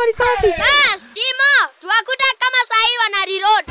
ama risasi? Bas, Timo, tuwakute kama sahii wana reload.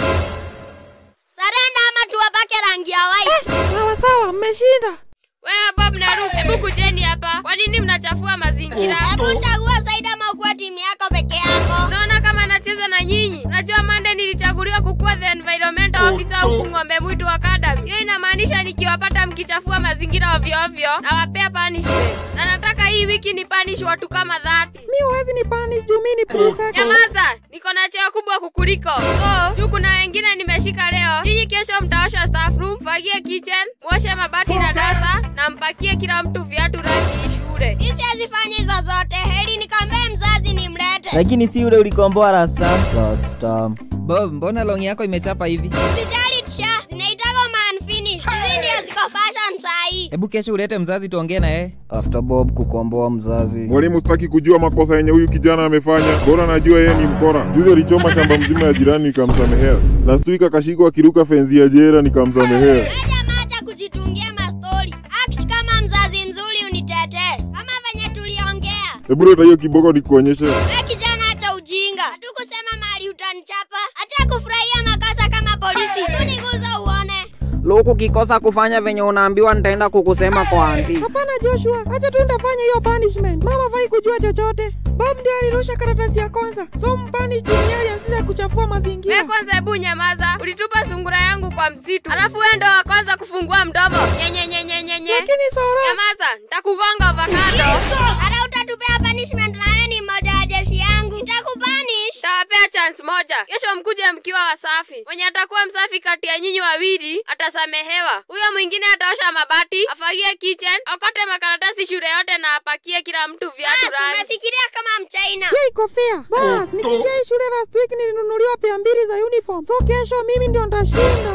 Sarenda ama tuwapake rangi ya white. Sawa sawa, mmeshinda. Wewe Bob na Ruth, hebu kujeni hapa. Kwa nini mnachafua mazingira? Hebu chagua Said ama ukuwe timu yako peke yako. Unaona kama nacheza na nyinyi? Unajua Monday nilichaguliwa kukuwa the environmental officer huku Ng'ombe Mwitu Academy. Hiyo inamaanisha nikiwapata mkichafua mazingira ovyo ovyo nawapea punishment. Na nataka hii wiki ni punish watu kama 30. Mi huwezi ni punish juu mi ni prefect. Nyamaza, niko na cheo kubwa kukuliko. So, juu kuna wengine nimeshika leo. Nyinyi kesho mtaosha staff room, fagie kitchen, mwoshe mabati na dasta na mpakie kila mtu viatu rangi shule. Sisi hazifanya hizo zote. Heri nikamwambie mzazi nimlete. lakini si ule ulikomboa last time. Last time. Bob, mbona longi yako imechapa hivi? Hospitali tisha zinaitaka man finish. Hizi ndio ziko fashion sahii. Hebu kesho ulete mzazi tuongee na yeye. After Bob kukomboa mzazi. Mwalimu, sitaki kujua makosa yenye huyu kijana amefanya, bora najua yeye ni mkora. Juzi alichoma shamba mzima ya jirani nikamsamehea. Last week akashikwa akiruka fenzi ya jera nikamsamehea. Acha macha kujitungia mastori. Act kama mzazi mzuri unitetee. Kama venye tuliongea. Hebu leta hiyo kiboko nikuonyeshe. We kijana hata ujinga. Hatukusema mali utanichapa. Acha kufurahia makosa kama polisi. Uniguza uone. Luku kikosa kufanya venye unaambiwa nitaenda kukusema kwa anti. Hapana Joshua, acha tu nitafanya hiyo punishment. Mama fai kujua chochote. Bob ndiye alirusha karatasi ya kwanza, so mpanish juu yeye alianzisha kuchafua mazingira. Wewe kwanza hebu nyamaza. Ulitupa sungura yangu kwa msitu. Alafu wewe ndo wa kwanza kufungua mdomo. Nyenye nyenye nyenye. Lakini Sora, Nyamaza, nitakugonga avocado. Hata utatupea punishment na wewe ni mmoja wa jeshi yangu. Nitakupanish. Tawapea chance moja. Kesho mkuje mkiwa wasafi. Mwenye atakuwa msafi kati ya nyinyi wawili atasamehewa. Huyo mwingine ataosha mabati, afagie kitchen, akote makaratasi shule yote na apakie kila mtu viatu Bas, rangi. umefikiria kama mchaina. yeye iko fair. Bas, nikiingia hii shule last week nilinunuliwa pea mbili za uniform. So kesho mimi ndio nitashinda.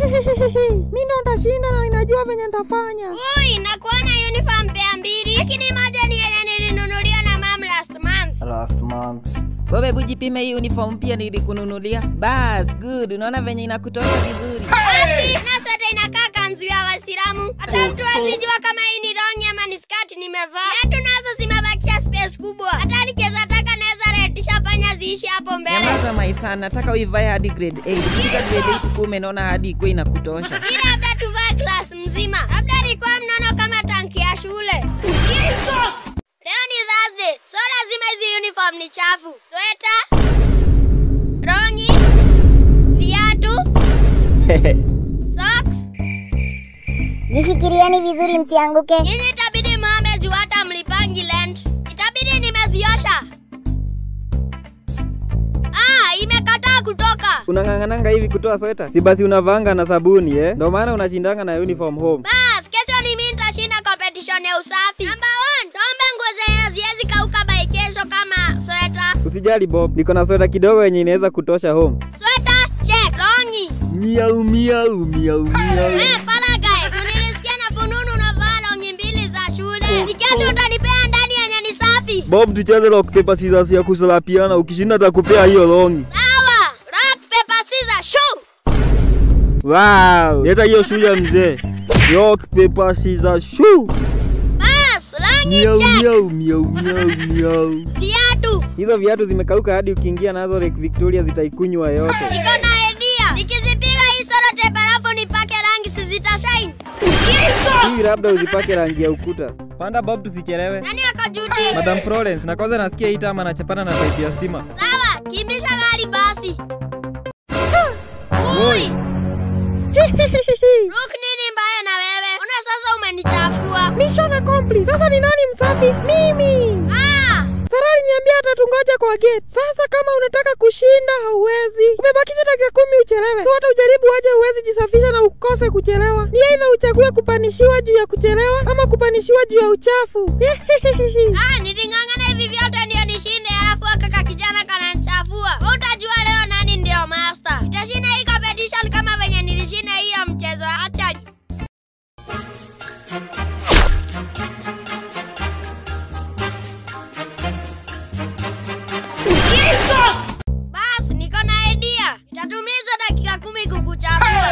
Mimi ndio nitashinda na ninajua venye nitafanya. Ui, nakuona uniform pea mbili. Lakini moja ni yenye nilinunuliwa na mam last month. Last month. Bob, hebu jipime hii uniform pia nilikununulia. Bas, good. Unaona venye inakutosha vizuri. Wapi? Na sweta inakaa kanzu ya Waislamu. Hata mtu asijua kama hii ni longi ama ni skati nimevaa. Viatu nazo zimebakisha space kubwa. Hata nikiweza taka naweza retisha panya ziishi hapo mbele. Nyamaza maisa, nataka uivae hadi grade 8. Ukifika grade 8 kuwa umenaona hadi ikuwe inakutosha. Hii labda tuvae class mzima. Labda nikuwa mnono kama tanki ya shule. Leo ni Thursday, so lazima hizi uniform ni chafu. Sweta, rongi, viatu, socks. Jishikilieni vizuri msianguke. Nyinyi itabidi mwame juu hata mlipangi rent. Itabidi nimeziosha. Ah, imekataa kutoka. Unang'ang'ananga hivi kutoa sweta? Si basi unavanga na sabuni eh? Ndio maana unashindanga na uniform home. Bas, kesho ni mimi nitashinda competition ya usafi. Number one, tombe nguo zenye haziwezi kauka by kesho kama sweta. Usijali Bob, niko na sweta kidogo yenye inaweza kutosha home. Sweta, check, longi. Miau miau miau miau. Eh, palagae, unilisikia na fununu unavaa longi mbili za shule. Si kesho utanipea ndani yenye ni safi. Bob, tucheze rock paper scissors ya kusalapiana. Ukishinda takupea hiyo longi. Sawa, rock, paper, scissors, shoot. Wow, leta hiyo shule ya mzee. Rock paper scissors shoe. Bas, longi Miau check. miau miau miau miau. Viatu. Hizo viatu zimekauka hadi ukiingia nazo Lake Victoria zitaikunywa yote. Niko na idea. Nikizipiga hii soda tape alafu nipake rangi si zitashine. Hii labda uzipake rangi ya ukuta. Panda Bob, tusichelewe. Nani ako duty? Madam Florence, na kwanza nasikia hii tama anachapana na pipe ya stima. Sawa, kimbisha gari basi. Ui, Rook nini mbaya na wewe? Una sasa umenichafua. Mission accomplished. Sasa ni nani msafi? Mimi. Ah, Sara aliniambia atatungoja kwa gate. Sasa kama unataka kushinda hauwezi. Umebakisha dakika kumi uchelewe. So hata ujaribu aje uwezi jisafisha na ukose kuchelewa. Ni aidha uchague kupanishiwa juu ya kuchelewa ama kupanishiwa juu ya uchafu. ah, niling'ang'ana hivi vyote ndio nishinde alafu kaka kijana kananichafua. Wewe Utajua leo nani ndio master. Nitashinda hii competition kama venye nilishinda hii ya mchezo wa archery. Bas, niko na idea. Nitatumia hizo dakika kumi kukuchafua.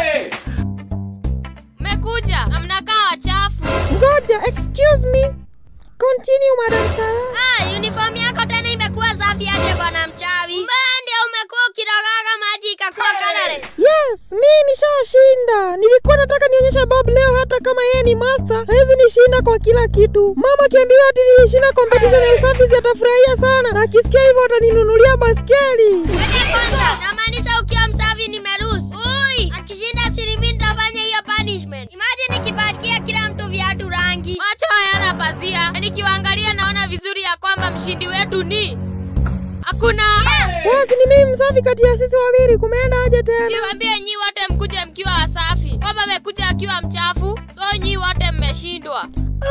Mmekuja na mnakaa wachafu. Ngoja, excuse me. Continue, Madam Sarah. Ah, uniform yako tena imekuwa safi aje bwana mchawi? Kumbe ndio umekuwa ukirogaga maji ikakuwa colorless. Yes, mi nishashinda. Nilikuwa nataka nionyeshe Bob leo, hata kama yeye ni master hawezi nishinda kwa kila kitu. Mama akiambiwa ati nilishinda competition ya usafi atafurahia sana, na akisikia hivyo ataninunulia baskeli. Ngoja kwanza, namaanisha ukiwa msafi nimeruhusu. Ui, akishinda siri mimi nitafanya hiyo punishment. Imagine nikipatia kila mtu viatu rangi. Macho hayana pazia, na nikiwaangalia naona vizuri ya kwamba mshindi wetu ni hakuna. Basi ni mimi msafi kati ya sisi wawili, kumeenda aje tena? Niwaambie nyi wote mkuje mkiwa wasafi. Baba amekuja akiwa mchafu, so nyi wote mmeshindwa.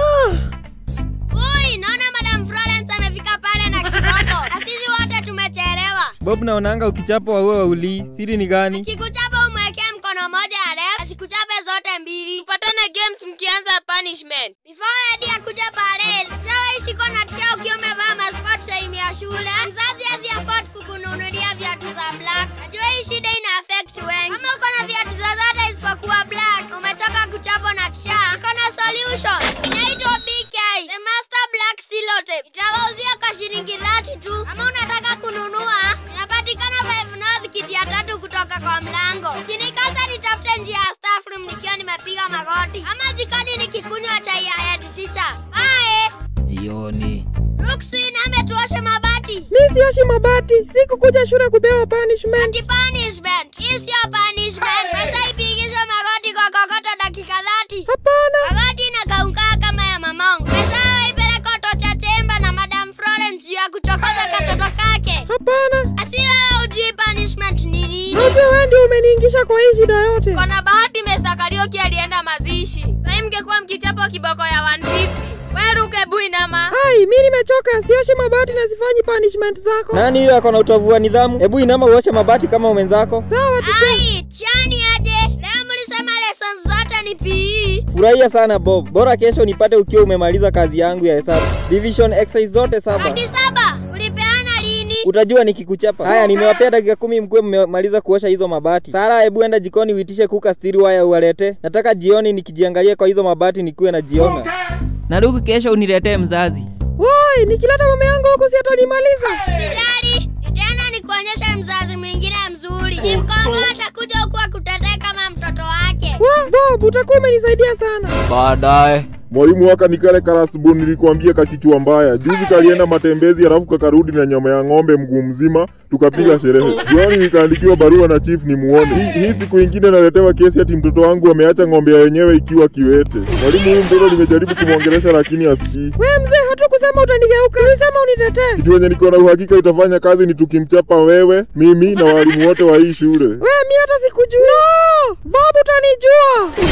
Ui, naona Madam Florence amefika pale na kiboko. Na sisi wote tumechelewa. Bob, naonanga ukichapwa wewe waulii. Siri ni gani? Kikuchapa umwekee mkono moja ya left, asikuchape zote mbili. Tupatane games mkianza punishment. Before Eddie akuja parade, shawaishi kwa na tisha ukiwa umevaa masport time ya shule. Mzazi hazi afford kukununulia viatu za black. Najua hii shida ina affect wengi. Kama uko na viatu zozote isipokuwa black, umetoka kuchapwa na tisha, iko na solution. Inaitwa BK, the master black silotape. Itawauzia kwa shilingi 30 tu. Kama unataka kununua, inapatikana Five North kiti ya tatu kutoka kwa mlango. Ukinikosa nitafute njia ya staff room nikiwa nimepiga magoti. Ama jikoni nikikunywa chai ya head teacher. Bye. Jioni. Rukswin ametuosha mabati. Mi sioshi mabati, sikukuja shule kupewa punishment. Ati punishment. Hii sio punishment. Pesa ipigishwe magoti kwa kokoto dakika 30. Hapana, Magoti inakaukaa kama ya mamangu. Pesa ipeleke Otocha Chemba na Madam Florence juu ya kuchokoza katoto kake. hapana. Asiwewe ujui punishment ni nini. Najua wewe ndio umeniingisha kwa hii shida yote. Kona bahati Mr. Karioki alienda mazishi. Sasa mngekuwa mkichapa kiboko ya 150. Wewe ruke buinama. Ai, mi nimechoka, sioshi mabati na sifanyi punishment zako. Nani huyo ako na utovu wa nidhamu? Hebu inama uoshe mabati kama mwenzako. Sawa tu. Ai, chani aje. Leo mlisema lessons zote ni PE. Furahia sana Bob, bora kesho nipate ukiwa umemaliza kazi yangu ya hesabu. Division exercise zote saba. Hadi saba. Ulipeana lini? Utajua nikikuchapa. Haya, nimewapea dakika kumi mkuwe mmemaliza kuosha hizo mabati. Sara, hebu enda jikoni uitishe kuka stiri waya uwalete. Nataka jioni nikijiangalia kwa hizo mabati nikuwe najiona. Na Luke, kesho uniletee mzazi. Woi, nikileta mama yangu huku si atanimaliza. Sijali. Nitaenda nikuonyeshe mzazi mwingine mzuri. Simkombo atakuja huku akutetee kama mtoto wake. Wa, Bob, utakuwa umenisaidia sana. Baadaye. Mwalimu waka ni kale karasbon nilikwambia kakichwa mbaya. Juzi kalienda matembezi halafu kakarudi na nyama ya ng'ombe mguu mzima, tukapiga sherehe. Jioni nikaandikiwa barua na chief ni muone. Hii, hii siku ingine naletewa kesi ati mtoto wangu ameacha ng'ombe ya wenyewe ikiwa kiwete. Mwalimu huyu mtoto nimejaribu kumwongelesha lakini asikii. We mzee, hatukusema utanigeuka, ulisema unitetee. Kitu yenye niko na uhakika itafanya kazi ni tukimchapa wewe, mimi na walimu wote wa hii shule. We mi hata sikujua. No, Bob utanijua.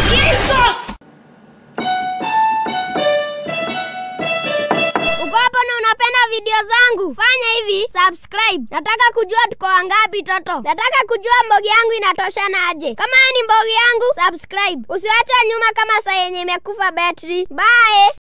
Uko hapo na unapenda video zangu? Fanya hivi, subscribe. Nataka kujua tuko wangapi toto. Nataka kujua mbogi yangu inatoshana aje. Kama wewe ni mbogi yangu, subscribe. Usiwache nyuma kama saa yenye imekufa battery. Bye.